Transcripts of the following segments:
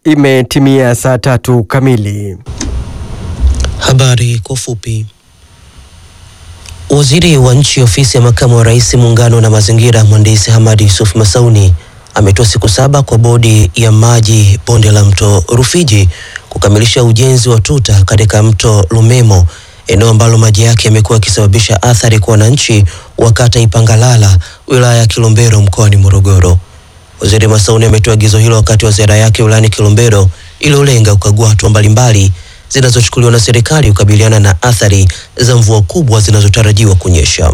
Imetimia saa tatu kamili. Habari kwa ufupi. Waziri wa nchi ofisi ya makamu wa rais muungano na mazingira, mhandisi Hamad Yusuf Masauni ametoa siku saba kwa bodi ya maji bonde la mto Rufiji kukamilisha ujenzi wa tuta katika mto Lumemo, eneo ambalo maji yake yamekuwa yakisababisha athari kwa wananchi wa kata Ipangalala, wilaya ya Kilombero, mkoani Morogoro. Waziri Masauni ametoa agizo hilo wakati wa ziara yake wilayani Kilombero iliyolenga kukagua hatua mbalimbali zinazochukuliwa na serikali kukabiliana na athari za mvua kubwa zinazotarajiwa kunyesha.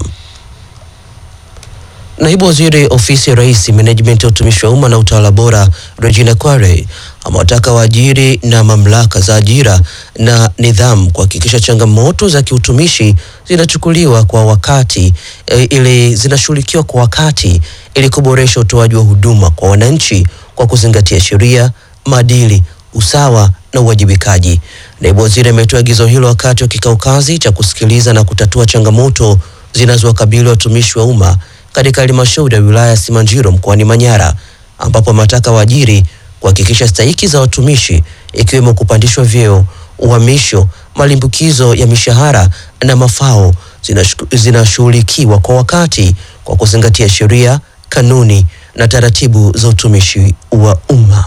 Naibu Waziri Ofisi ya Rais, Menejimenti ya Utumishi wa Umma na Utawala Bora, Regina Kware amewataka waajiri na mamlaka za ajira na nidhamu kuhakikisha changamoto za kiutumishi zinachukuliwa kwa wakati e, ili zinashughulikiwa kwa wakati ili kuboresha utoaji wa huduma kwa wananchi kwa kuzingatia sheria, maadili, usawa na uwajibikaji. Naibu waziri ametoa agizo hilo wakati wa kikao kazi cha kusikiliza na kutatua changamoto zinazowakabili watumishi wa umma katika halmashauri ya wilaya ya Simanjiro mkoani Manyara, ambapo ametaka waajiri kuhakikisha stahiki za watumishi ikiwemo kupandishwa vyeo, uhamisho, malimbukizo ya mishahara na mafao zinashughulikiwa kwa wakati kwa kuzingatia sheria, kanuni na taratibu za utumishi wa umma.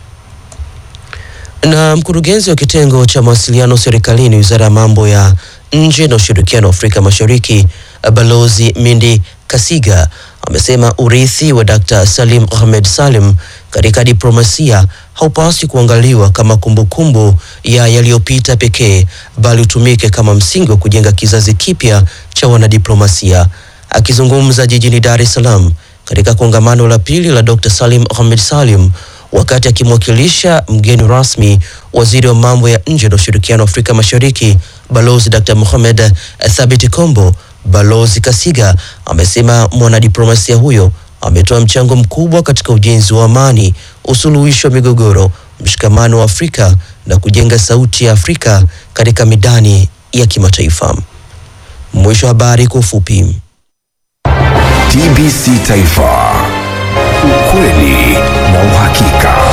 Na mkurugenzi wa kitengo cha mawasiliano serikalini wizara ya mambo ya nje na ushirikiano wa Afrika Mashariki Balozi Mindi Kasiga amesema urithi wa Dr. Salim Ahmed Salim katika diplomasia haupaswi kuangaliwa kama kumbukumbu kumbu ya yaliyopita pekee bali utumike kama msingi wa kujenga kizazi kipya cha wanadiplomasia. Akizungumza jijini Dar es Salaam katika kongamano la pili la Dr. Salim Ahmed Salim wakati akimwakilisha mgeni rasmi waziri wa mambo ya nje na ushirikiano wa Afrika Mashariki Balozi Dr. Mohamed Thabit Kombo, Balozi Kasiga amesema mwanadiplomasia huyo ametoa mchango mkubwa katika ujenzi wa amani, usuluhishi wa migogoro, mshikamano wa Afrika na kujenga sauti ya Afrika katika midani ya kimataifa. Mwisho wa habari kwa ufupi. TBC Taifa, ukweli na uhakika.